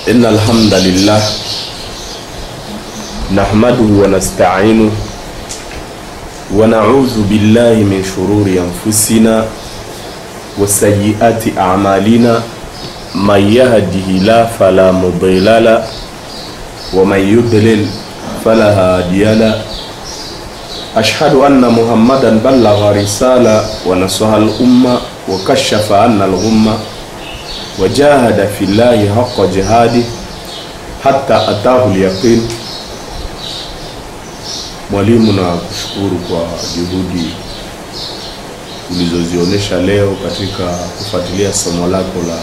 إن الحمد لله نحمده ونستعينه ونعوذ بالله من شرور أنفسنا وسيئات أعمالنا من يهده الله فلا مضل له ومن يضلل فلا هادي له أشهد أن محمدا بلغ رسالة ونصح الأمة وكشف عنا الغمة وجاهد في الله حق جهاده حتى أتاه اليقين Mwalimu, na kushukuru kwa juhudi ulizozionyesha leo katika kufuatilia somo lako la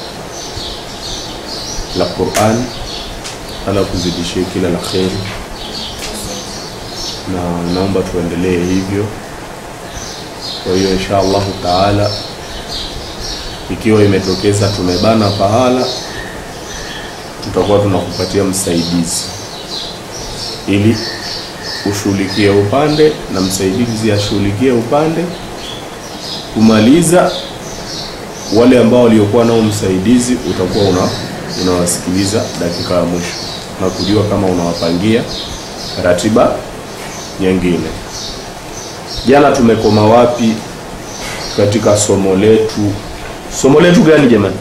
la Qur'an. Ala kuzidishie kila la kheri, na naomba tuendelee hivyo. Kwa hiyo insha Allahu taala, ikiwa imetokeza tumebana pahala, tutakuwa tunakupatia msaidizi ili ushughulikie upande na msaidizi ashughulikie upande, kumaliza wale ambao waliokuwa nao msaidizi utakuwa una unawasikiliza dakika ya mwisho na kujua kama unawapangia ratiba nyingine. Jana tumekoma wapi katika somo letu? Somo letu gani jamani?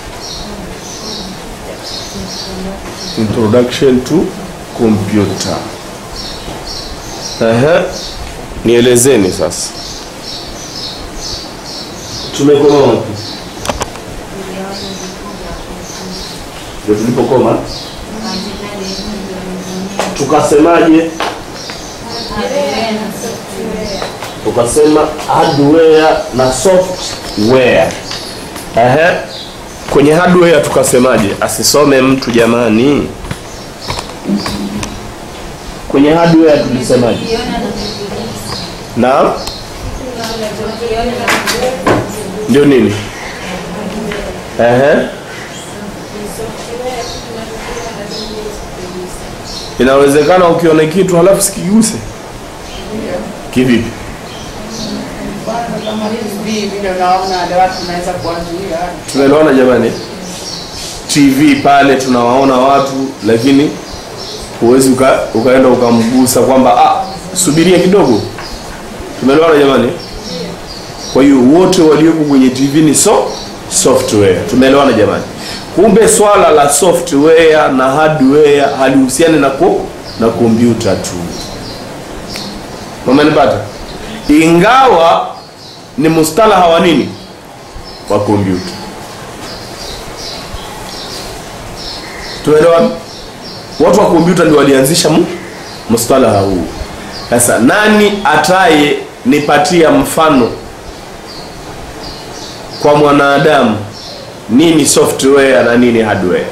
Introduction to computer. Ehe, nielezeni sasa, tumekoma wapi? Ndio tulipokoma, tukasemaje? Tukasema hardware na software. Ehe, kwenye hardware tukasemaje? Asisome mtu jamani. Kwenye hardware tulisemaje? Naam, ndio nini? Ehe, inawezekana ukiona kitu halafu sikiguse kivipi? kama hivi vile unaona wale watu unaweza kuwazuia Tumeelewana jamani? TV pale tunawaona watu, lakini huwezi uka, ukaenda ukamgusa kwamba ah, subiria kidogo. Tumeelewana jamani? Kwa hiyo wote walioko kwenye TV ni so software. Tumeelewana jamani? Kumbe swala la software na hardware halihusiani na ko, na kompyuta tu. Umenipata? Ingawa ni mustalaha wa nini? Wa kompyuta. Tumeelewana? Watu wa kompyuta ndio walianzisha mu- mustalaha huu. Sasa nani ataye nipatia mfano kwa mwanadamu nini software na nini hardware?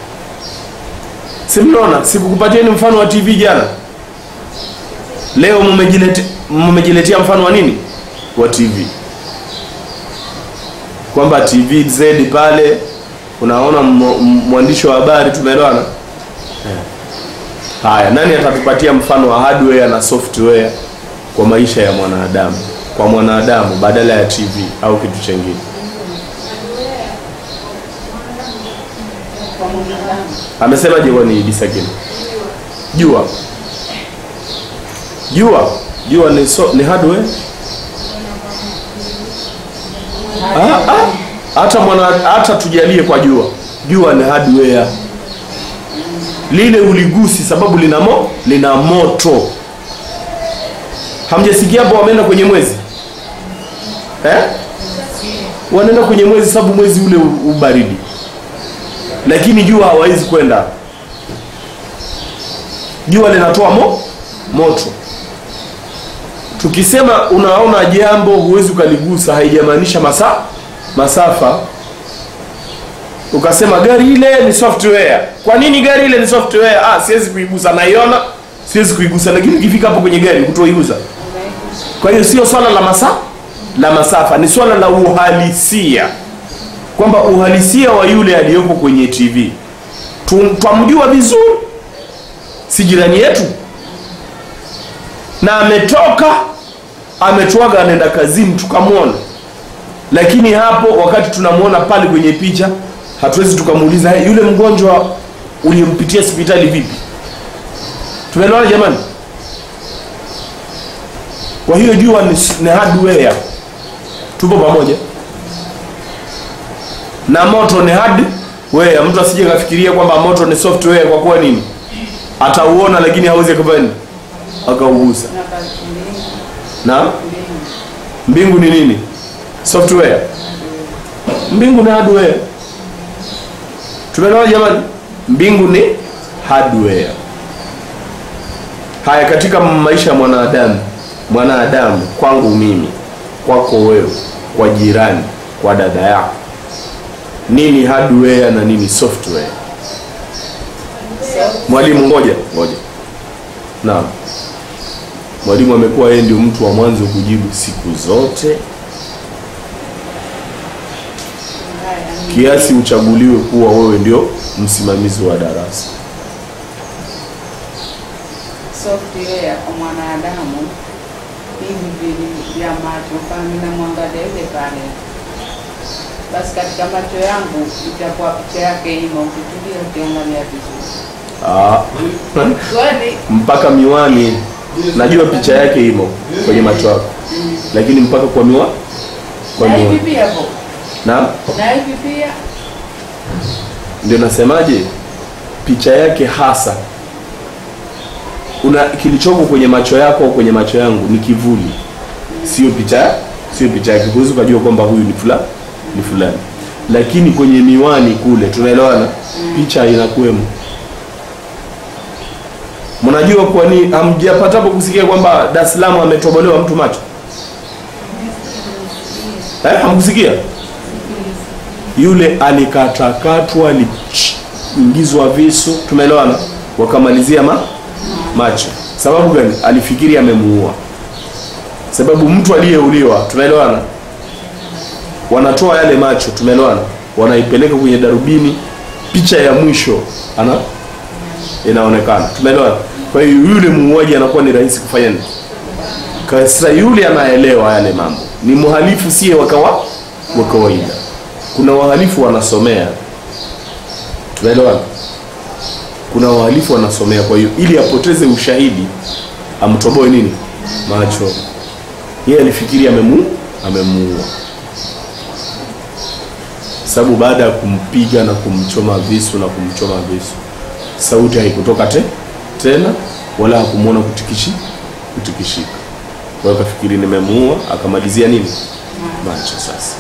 Si mnaona, sikukupatieni mfano wa TV jana. Leo mmejilete- mmejiletea mfano wa nini? Wa TV, kwamba TV Z pale unaona mmo- m- mwandishi wa habari. Tumeelewana? Haya, nani atatupatia mfano wa hardware na software kwa maisha ya mwanadamu, kwa mwanadamu badala ya TV au kitu chengine? kwa mwanadamu. Amesemaje kwani Idi Sakina? Jua, jua, jua ni, so, ni hardware Ah, ah, hata mwana hata tujalie kwa jua, jua ni hardware. Lile uligusi sababu lina mo, lina moto. Hamjasikia hapo wameenda kwenye mwezi eh? Wanaenda kwenye mwezi sababu mwezi ule u- ubaridi, lakini jua hawawezi kwenda. Jua linatoa mo, moto tukisema unaona jambo huwezi ukaligusa haijamaanisha masa masafa ukasema gari ile ni software kwa nini gari ile ni software ah siwezi kuigusa naiona siwezi kuigusa lakini ukifika hapo kwenye gari kutoigusa kwa hiyo sio swala la masa la masafa ni swala la uhalisia kwamba uhalisia wa yule aliyopo kwenye tv Tu- twamjua vizuri si jirani yetu na ametoka ametuaga anaenda kazini tukamwona lakini hapo wakati tunamwona pale kwenye picha hatuwezi tukamuuliza "Hey, yule mgonjwa uliyempitia hospitali vipi tumeelewana jamani kwa hiyo jua ni, ni hardware tupo pamoja na moto ni hardware mtu asije kafikiria kwamba moto ni software kwa kuwa nini atauona lakini hawezi akafanya nini akaugusa na kazi mbili na mbili mbingu ni nini software mbingu ni hardware tumeelewa jamani mbingu ni hardware haya katika maisha ya mwanadamu mwanadamu kwangu mimi kwako wewe kwa jirani kwa dada yako nini hardware na nini software mwalimu ngoja ngoja naam mwalimu amekuwa yeye ndio mtu wa mwanzo kujibu siku zote kiasi uchaguliwe kuwa wewe ndio msimamizi wa darasa software kwa mwanadamu hivi vili vya macho kama ninamwangalia yule pale basi katika macho yangu itakuwa picha yake imo ukitulia ukiangalia vizuri ah. kweli mpaka miwani najua picha yake imo kwenye macho yako lakini mpaka kwa miwa kwa na hivi miwani pia po na na hivi pia ndio nasemaje picha yake hasa una kilichoko kwenye macho yako au kwenye macho yangu ni kivuli sio picha sio picha yake huwezi ukajua kwamba huyu ni fulani ni fulani lakini kwenye miwani kule tunaelewana picha inakuwemo mnajua kwa nini hamjapatapo kusikia kwamba Dar es Salaam ametobolewa mtu macho eh, hamkusikia yule alikatakatwa aliingizwa visu tumeelewana wakamalizia ma, macho sababu gani alifikiri amemuua sababu mtu aliyeuliwa tumeelewana wanatoa yale macho tumeelewana wanaipeleka kwenye darubini picha ya mwisho ana inaonekana tumeelewana kwa hiyo yule muuaji anakuwa ni rahisi kufanya nini sasa yule anaelewa yale mambo ni mhalifu siye wakawa wa kawaida kuna wahalifu wanasomea tunaelewana kuna wahalifu wanasomea kwa hiyo ili apoteze ushahidi amtoboe nini macho yeye alifikiri amemu amemuua sababu baada ya kumpiga na kumchoma visu na kumchoma visu sauti haikutoka te, tena wala hakumwona kutikishi kutikishika kwa hiyo kafikiri nimemuua akamalizia nini macho sasa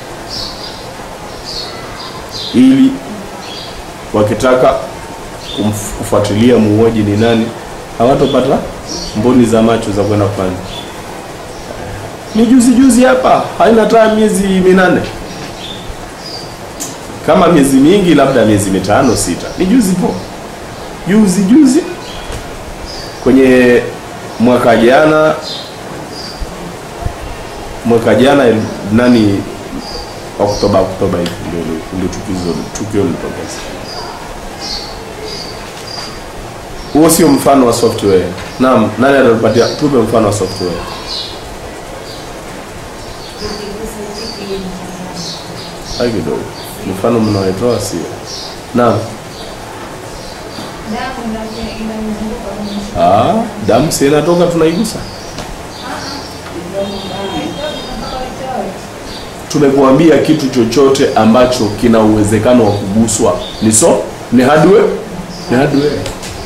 ili wakitaka kumf- kufuatilia muuaji ni nani hawatopata mboni za macho za kwenda kufanya ni juzi juzi hapa haina hata miezi minane kama miezi mingi labda miezi mitano sita ni juzi po juzi juzi kwenye mwaka jana mwaka jana nani Oktoba Oktoba hivi ndio ndio tukio tukio lilitokeza. Huo sio mfano wa software. Naam, nani atatupatia tupe mfano wa software? Hai kidogo. Mfano mnaoitoa sio. Naam. Ah, damu si inatoka tunaigusa. tumekuambia kitu chochote ambacho kina uwezekano wa kuguswa ni so ni hardware ni hardware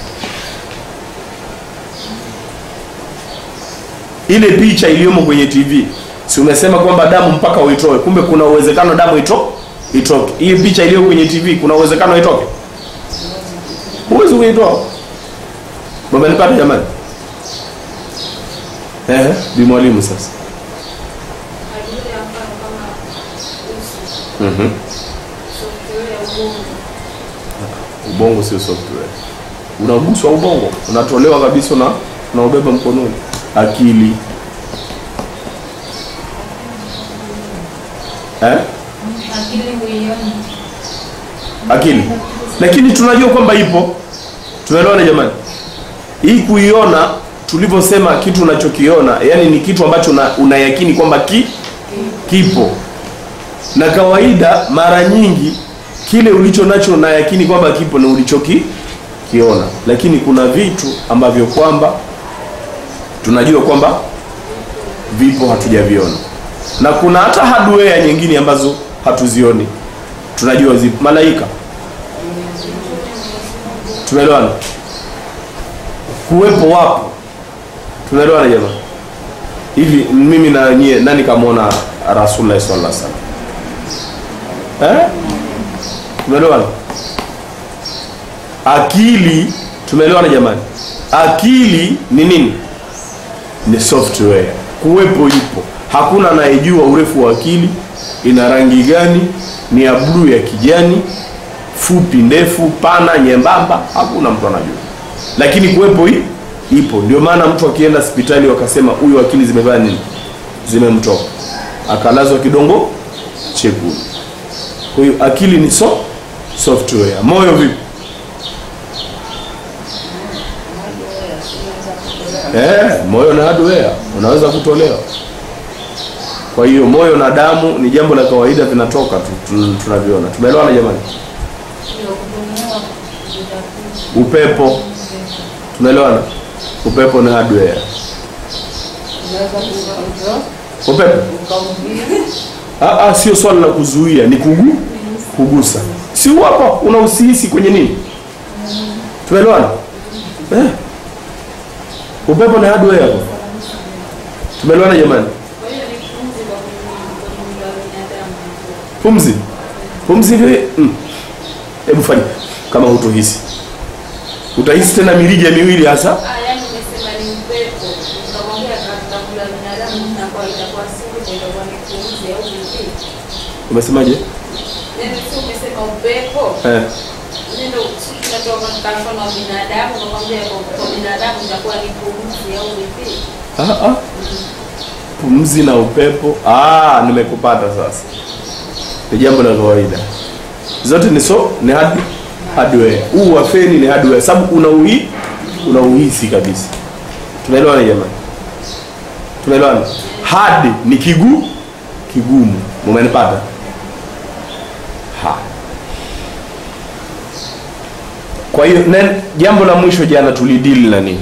ile picha iliyomo kwenye tv si umesema kwamba damu mpaka uitoe kumbe kuna uwezekano damu ito itoke hii picha iliyo kwenye tv kuna uwezekano itoke huwezi kuitoa mamenipata jamani eh bi mwalimu sasa Mhm. ubongo sio software unaguswa ubongo unatolewa kabisa na unaubeba mkononi akili eh? akili lakini tunajua kwamba ipo tunaelewana jamani hii kuiona tulivyosema kitu unachokiona yani ni kitu ambacho una, unayakini kwamba ki, kipo na kawaida mara nyingi kile ulicho nacho na yakini kwamba kipo na ulichoki kiona lakini kuna vitu ambavyo kwamba tunajua kwamba vipo hatujaviona na kuna hata hardware nyingine ambazo hatuzioni tunajua zipo malaika tumeelewana kuwepo wapo tunaelewana jamaa hivi mimi na nyie nani kamwona rasulullah sallallahu alaihi wasallam eh tumeelewana akili tumeelewana jamani akili ni nini ni software kuwepo ipo hakuna anayejua urefu wa akili ina rangi gani ni ya bluu ya kijani fupi ndefu pana nyembamba hakuna mtu anajua lakini kuwepo hii ipo ndio maana mtu akienda hospitali wakasema huyu akili zimefanya nini zimemtoka akalazwa kidongo chekundu kwa hiyo akili ni so software moyo vipi Eh, moyo na hardware unaweza kutolewa. Kwa hiyo moyo na damu ni jambo la kawaida, vinatoka tu tu- tunaviona. Tumeelewana jamani? Upepo, tumeelewana? Upepo ni hardware. Unaweza kucontrol Upepo ukaumia ah, ah, sio swala la kuzuia, ni kugu kugusa. Si hapo unausihisi kwenye nini? Tumeelewana? Eh. Upepo ni hardware hapo. Tumeelewana jamani? Pumzi. Pumzi ndio mm. Hebu fanya kama hutohisi. Utahisi tena mirija miwili hasa. Ah, yaani umesema ni upepo. Ukamwambia atakula binadamu na kwa itakuwa siku ndio itakuwa ni pumzi au vipi? Umesemaje? Yaani si umesema upepo. Eh. Ndio si tunatoka katika mfano wa binadamu ukamwambia kwa kwa binadamu itakuwa ni pumzi au vipi? Ah, ah. Pumzi na upepo. Ah, nimekupata sasa. Ni jambo la kawaida. Zote ni so ni hard hardware. Huu wa feni ni hardware sababu unauhi unauhisi kabisa. Tunaelewana jamani? Tunaelewana? Hard ni kigu kigumu. Umenipata? Ha. Kwa hiyo nen- jambo la mwisho jana tulidili na nini?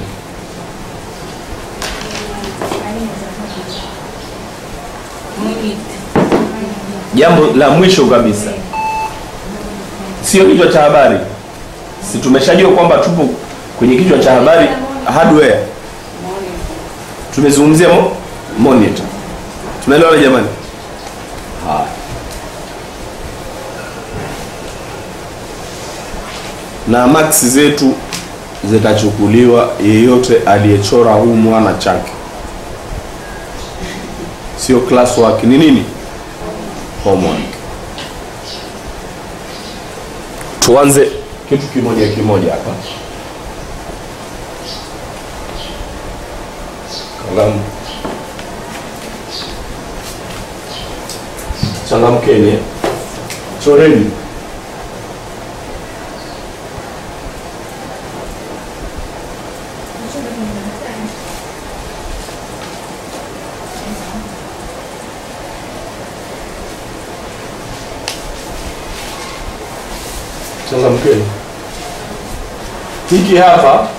jambo la mwisho kabisa sio kichwa cha habari si tumeshajua kwamba tupo kwenye kichwa cha habari hardware tumezungumzia mo, monitor tunaelewana jamani haya na max zetu zitachukuliwa yeyote aliyechora huu mwana chake sio classwork ni nini homework tuanze kitu kimoja kimoja hapa kalamu changamkeni choreni changamkeni hiki hapa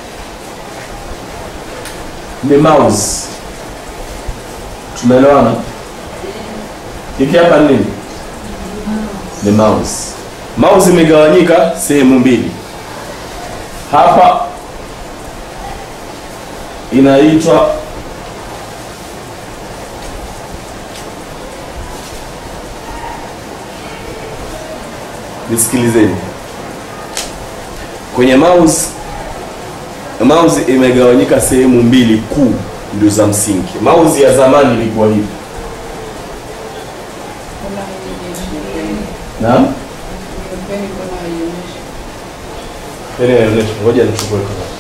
ni mouse tumeelewana hiki hapa ni nini ni mouse mouse imegawanyika sehemu mbili hapa inaitwa nisikilizeni kwenye mouse mouse imegawanyika sehemu mbili kuu ndio za msingi mouse ya zamani ilikuwa hivi kuna haionyeshi. naam Pembeni kuna haionyeshi. Peni inaonyesha ngoja nichukue kalamu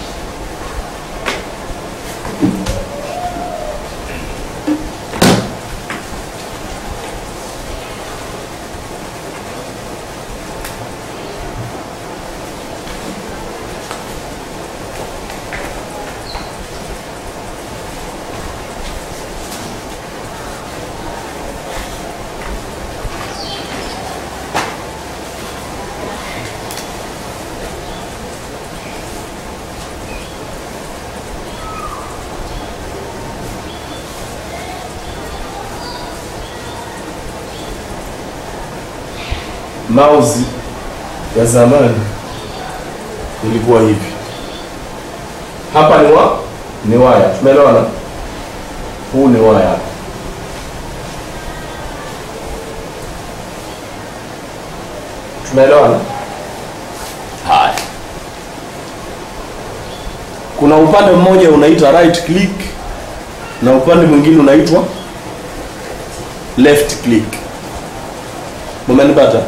mouse ya zamani ilikuwa hivi hapa ni wa ni waya tumeelewana huu ni waya tumeelewana haya kuna upande mmoja unaitwa right click na upande mwingine unaitwa left click umenipata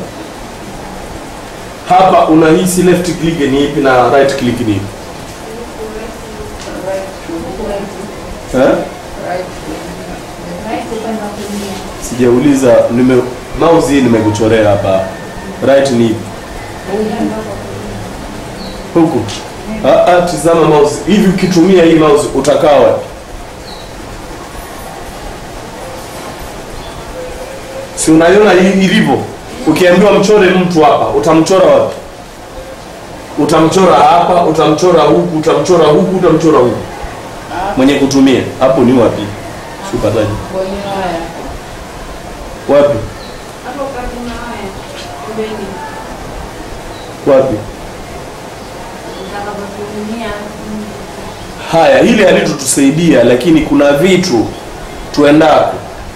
hapa unahisi left click ni ipi na right click ni ipi eh? sijauliza nime mouse hii nimekuchorea hapa right ni ipi huku ah, ah, tizama mouse hivi ukitumia hii mouse utakaa wapi si unaiona hii ilivyo ukiambiwa mchore mtu hapa utamchora wapi utamchora hapa utamchora huku utamchora huku utamchora huku mwenye kutumia hapo ni wapi sipataji kwenye waya wapi Hapo karibu na haya. Pembeni. wapi Utakapotumia. mm, haya hili halitutusaidia lakini kuna vitu tuendako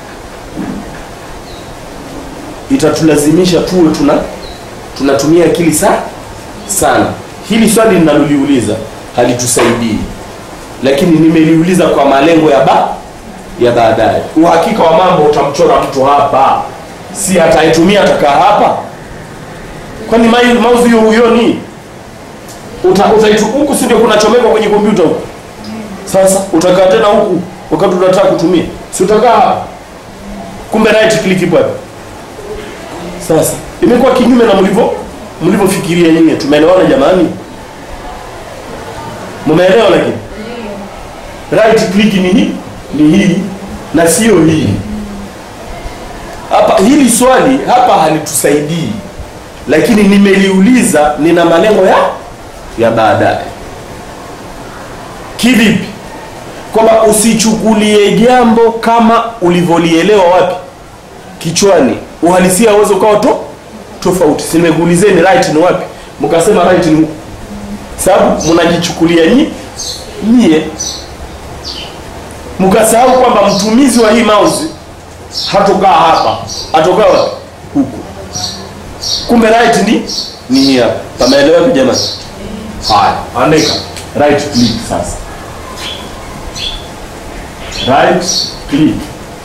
itatulazimisha tuwe tuna tunatumia akili sa sana hili swali ninaloliuliza halitusaidii lakini nimeliuliza kwa malengo ya ba ya baadaye uhakika wa mambo utamchora mtu hapa si atayetumia atakaa hapa kwani mai- mouse hiyo huioni uta, utaitu, huku si ndio kunachomekwa kwenye kompyuta huku sasa utakaa tena huku wakati unataka kutumia si utakaa hapa kumbe right click ipo hapa sasa imekuwa kinyume na mlivyo mlivyofikiria nyinyi tumeelewana jamani mumeelewa lakini right click ni hii ni hii na sio hii hapa hili swali hapa halitusaidii lakini nimeliuliza nina malengo ya ya baadaye kivipi kwamba usichukulie jambo kama ulivyolielewa wapi kichwani uhalisia uweze ukawa to tofauti si nimekuulizeni right ni wapi mkasema right ni huku sababu mnajichukulia nyi nyie mkasahau kwamba mtumizi wa hii mouse hatokaa hapa atokaa wapi huku kumbe right ni ni hii hapa pameeleweka jamani haya andika right click sasa right click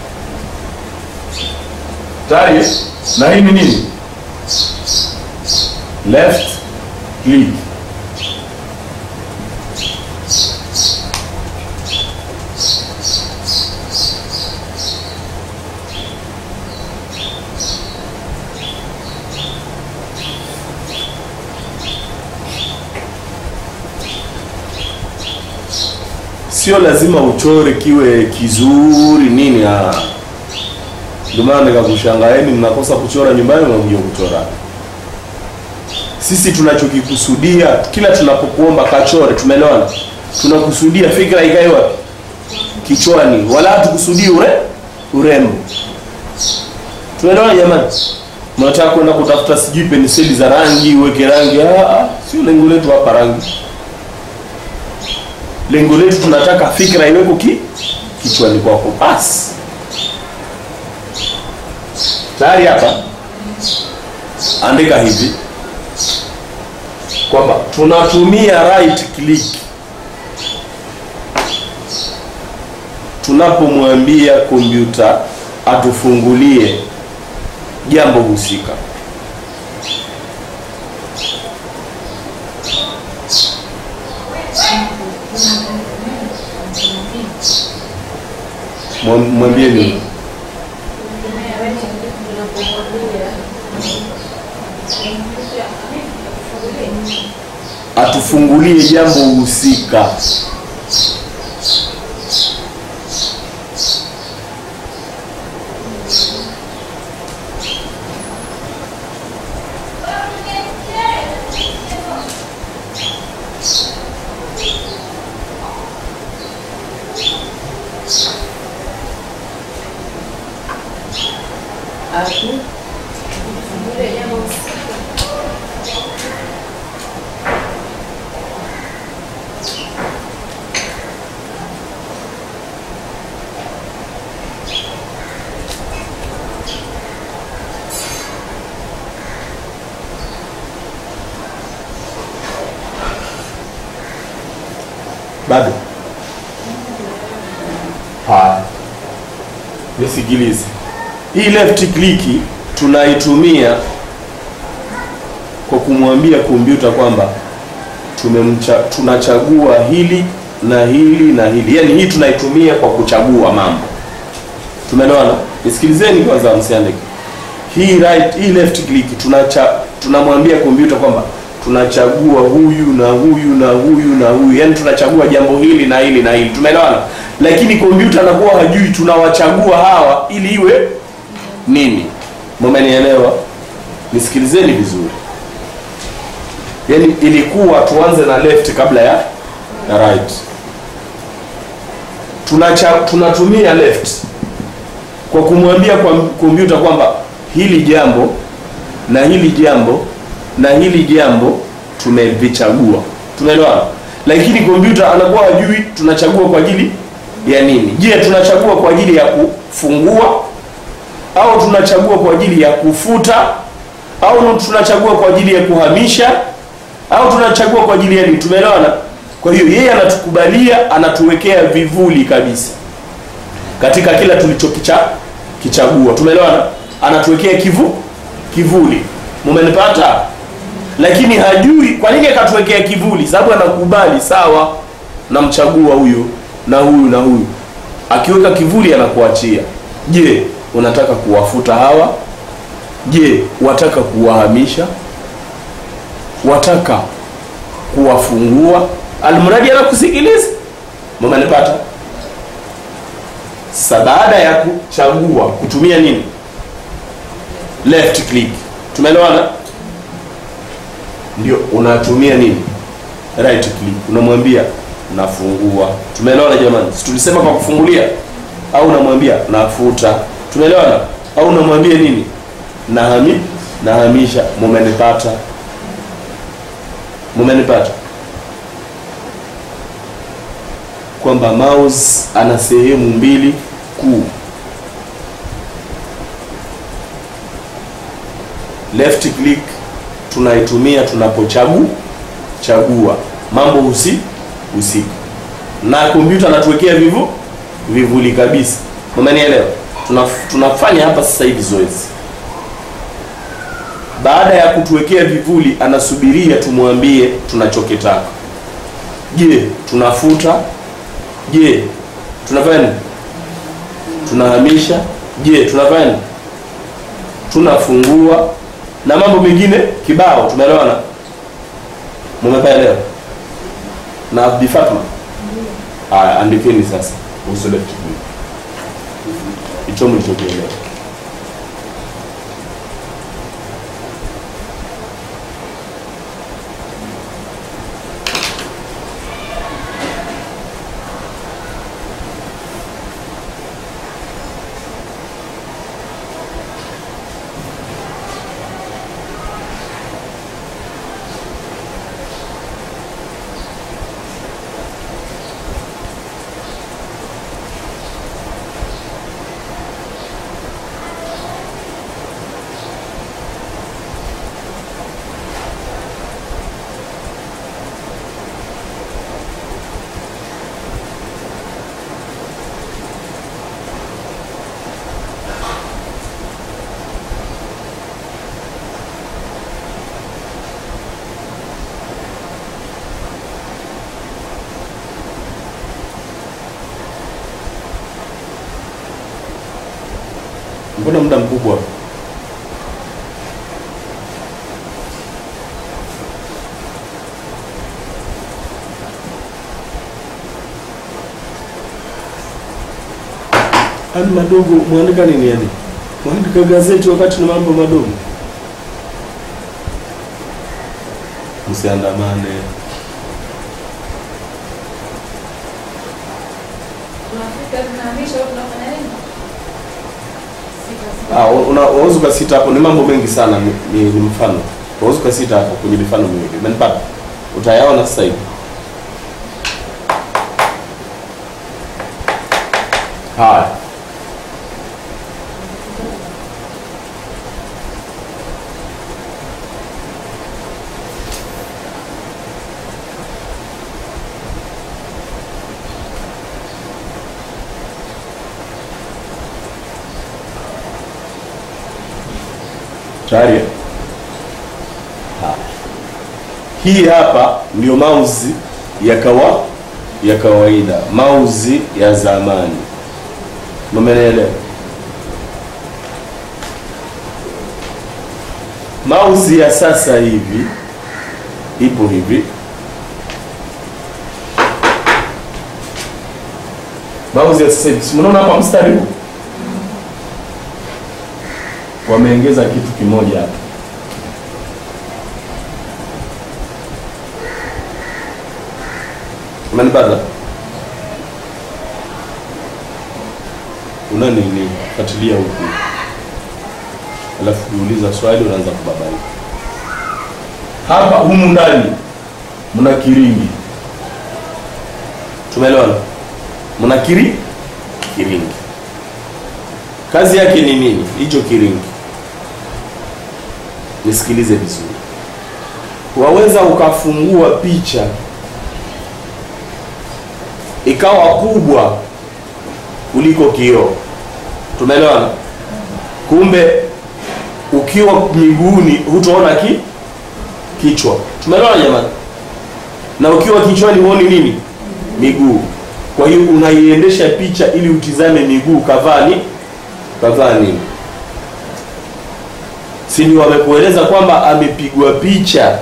tayari na hii ni nini left click sio lazima uchore kiwe kizuri nini ah. ndio maana nikakushangaeni mnakosa kuchora nyumbani mnakuja kuchora sisi tunachokikusudia kila tunapokuomba kachore tumeelewana tunakusudia fikra ikae wapi kichwani wala hatukusudii ure urembo tunaelewana jamani mnataka kwenda kutafuta sijui penseli za rangi uweke rangi ah, ah, sio lengo letu hapa rangi lengo letu tunataka fikra iweko ki kichwani kwako basi tayari hapa andika hivi kwamba tunatumia right click tunapomwambia kompyuta atufungulie jambo husika Mwam- mwambie nini atufungulie jambo husika atu Fungulie jambo husika. bado haya nisikilize hii left click tunaitumia kwa kumwambia kompyuta kwamba tumemcha, tunachagua hili na hili na hili yaani hii tunaitumia kwa kuchagua mambo tumeelewana nisikilizeni kwanza msiandike hii right hii left click tunacha tunamwambia kompyuta kwamba tunachagua huyu na huyu na huyu na huyu yaani tunachagua jambo hili na hili na hili tumeelewana lakini kompyuta anakuwa hajui tunawachagua hawa ili iwe nini mumenielewa nisikilizeni vizuri yaani ilikuwa tuanze na left kabla ya na right Tunacha, tunatumia left kwa kumwambia kwa kompyuta kwamba hili jambo na hili jambo na hili jambo tumevichagua tumeelewana lakini kompyuta anakuwa hajui tunachagua kwa ajili ya nini je tunachagua kwa ajili ya kufungua au tunachagua kwa ajili ya kufuta au tunachagua kwa ajili ya kuhamisha au tunachagua kwa ajili ya nini tumeelewana kwa hiyo yeye anatukubalia anatuwekea vivuli kabisa katika kila tulichokicha kichagua tumeelewana anatuwekea kivu kivuli mumenipata lakini hajui kwa nini akatuwekea kivuli sababu anakubali sawa namchagua huyu na huyu na huyu akiweka kivuli anakuachia je unataka kuwafuta hawa je wataka kuwahamisha wataka kuwafungua almradi anakusikiliza mumenipata sasa baada ya kuchagua kutumia nini left click tumeelewana ndio unatumia nini right click unamwambia nafungua tumeelewana jamani si tulisema kwa kufungulia au unamwambia nafuta tumeelewana au unamwambia nini nahami nahamisha mumenipata mumenipata kwamba mouse ana sehemu mbili kuu left click tunaitumia tunapochagua chagua mambo husi husika na kompyuta anatuwekea vivu vivuli kabisa umenielewa Tunaf, tunafanya hapa sasa hivi zoezi baada ya kutuwekea vivuli anasubiria tumwambie tunachokitaka je tunafuta je tunafanya nini tunahamisha je tunafanya nini tunafungua na mambo mengine kibao tumeelewana mumepaelewa na Bi Fatma haya andikeni sasa kuhusu left click hicho mlichokielewa mbona muda mkubwa ani madogo mwandika nini yani mwandika gazeti wakati ni mambo madogo msiandamane Tunafika tunahamisha au tunafanya nini? Sita, sita. Ah, una- unaweza ukasita hapo, ni mambo mengi sana, ni, ni, ni mfano. Unaweza ukasita hapo kwenye mifano miwili, umenipata? Utayaona sasa hivi. Haya, tayari eh? Haya. hii hapa ndio mouse ya kawa ya kawaida mouse ya zamani mmenelewa mouse ya sasa hivi ipo hivi mouse ya sasa hivi si mnaona hapa mstari huu wameongeza kitu kimoja hapa umenipata una nini fuatilia huku alafu ukiuliza swali unaanza kubabaika hapa humu ndani mna kiringi tumeelewana mna kiri kiringi kazi yake ni nini hicho kiringi nisikilize vizuri waweza ukafungua picha ikawa kubwa kuliko kioo tumeelewana kumbe ukiwa miguuni hutaona ki kichwa tumeelewana jamani na ukiwa kichwani huoni nini miguu kwa hiyo unaiendesha picha ili utizame miguu kavaa ni kavaa nini si ni wamekueleza kwamba amepigwa picha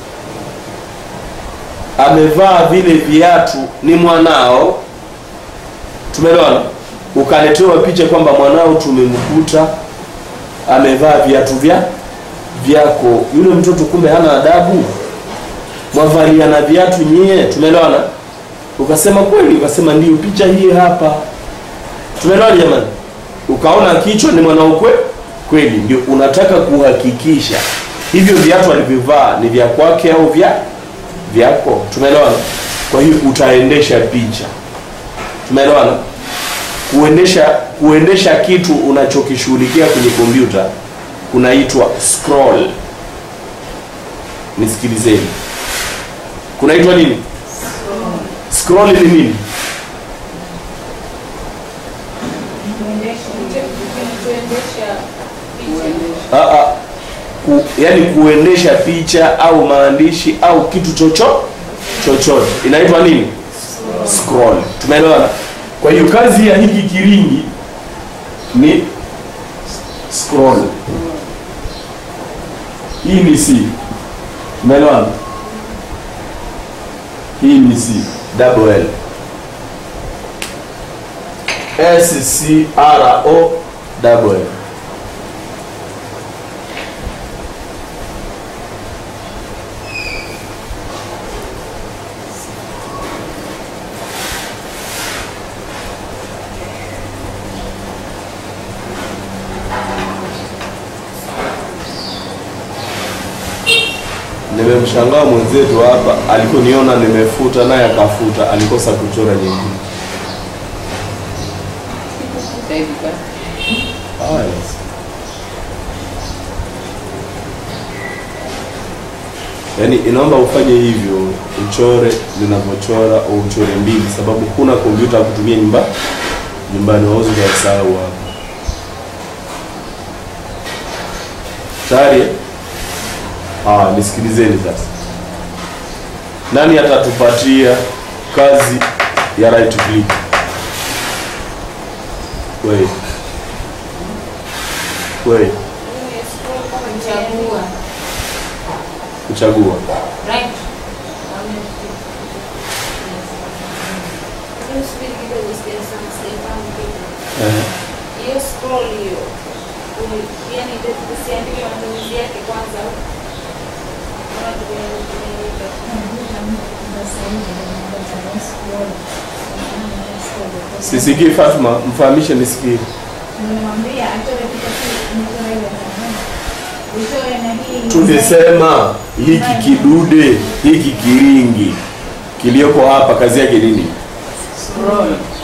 amevaa vile viatu ni mwanao tumeelewana ukaletewa picha kwamba mwanao tumemkuta amevaa viatu vya vyako yule mtoto kumbe hana adabu mwavalia na viatu nyie tumeelewana ukasema kweli ukasema ndio picha hii hapa tumeelewana jamani ukaona kichwa ni mwanao kwe kweli ndio unataka kuhakikisha hivyo viatu alivyovaa ni vya kwake au vya vyako tumeelewana kwa hiyo utaendesha picha tumeelewana kuendesha kuendesha kitu unachokishughulikia kwenye kompyuta kunaitwa scroll nisikilizeni kunaitwa nini scroll ni nini kuendesha picha Ah, ah. Ku, yani kuendesha picha au maandishi au kitu chocho chochote inaitwa nini scroll tumeelewana kwa hiyo kazi ya hiki kiringi ni scroll hii ni c tumeelewana hii ni c double l s c r o double l nimemshangaa mwenzetu hapa alikoniona nimefuta naye akafuta alikosa kuchora nyingine Sasa hivi basi. Ah, yes. yaani inaomba ufanye hivyo uchore linavyochora au uchore mbili sababu huna kompyuta ya kutumia nyumba nyumbani wawezi ukasahau hapa tayari eh? ah, nisikilizeni sasa nani atatupatia kazi ya right click wewe wewe kuchagua kuchagua right Subiri kidogo, sijasema, sijafahamu kitu. eh. hiyo scroll hiyo u- yani usiandike matumizi yake kwanza au? Kama tume- tumeweka. sisikii Fatma mfahamishe nisikie Nimemwambia atoe picha tu, nimetoa ile ya utoe na hii tulisema hiki kidude hiki kiringi kilioko hapa kazi yake nini Scroll.